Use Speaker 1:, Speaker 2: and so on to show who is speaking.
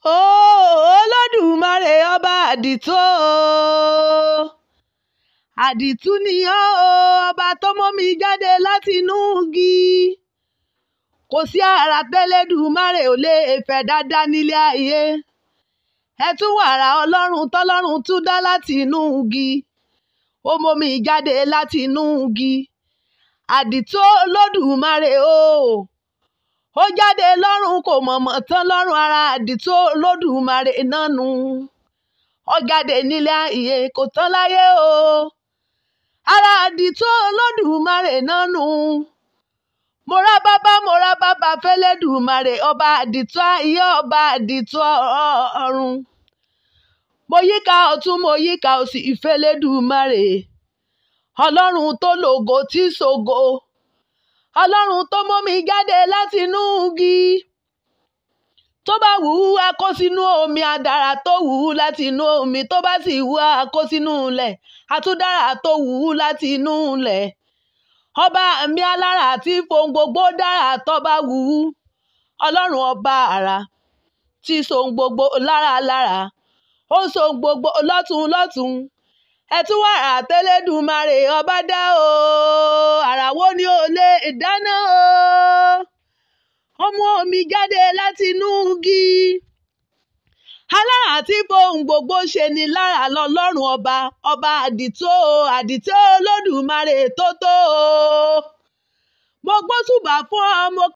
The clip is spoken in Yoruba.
Speaker 1: olódùmarè ọba àdìtú o àdìtú ni ọ́ o ọba tó mú mi jáde látinú igi kò sí àrà tẹ́lẹ̀dùmarè ò lè fẹ́ dáadáa nílé ayé ẹ tún wàrà ọlọ́run tọ́lọ́run tún dá látinú igi ó mú mi jáde látinú igi àdìtú olódùmarè o ó jáde lọ́run kò mọ̀mọ́ tán lọ́rùn ara àdìtú olódùmarè náà nù ó jáde nílé ayé kò tán láyé o ara àdìtú olódùmarè náà nù mo rá bàbá mo rá bàbá fẹ́lẹ́dùmarè ọba àdìtú ayé ọba àdìtú ọ̀run mo yíká ọ̀tún mo yíká òsì ìfẹ́lẹ́dùmarè ọlọ́run tó lògo tí ṣògo ọlọ́run tó mú mi jáde látinú igi tó bá wù ú a kó sínú omi àdàrà tó wù ú látinú omi tó bá sì wù ú a kó sínú ilẹ̀ àtúndàrà tó wù ú látinú ilẹ̀ ọba mi alára tí fohùn gbogbo dára tó bá wù ú ọlọ́run ọba àrà tí sohun gbogbo lára lára ó sohun gbogbo lọ́tún lọ́tún ẹ tún wàrà tẹ́lẹ̀dùmarè ọba dá o àrà wo ni ò lè dáná o ó mú omi jáde látinú igi alára tí fohùn gbogbo ṣe ni lára lọ́lọ́run ọba ọba àdìtú o àdìtú olódùmarè tó tó o mo gbóṣùbà fún ọ mo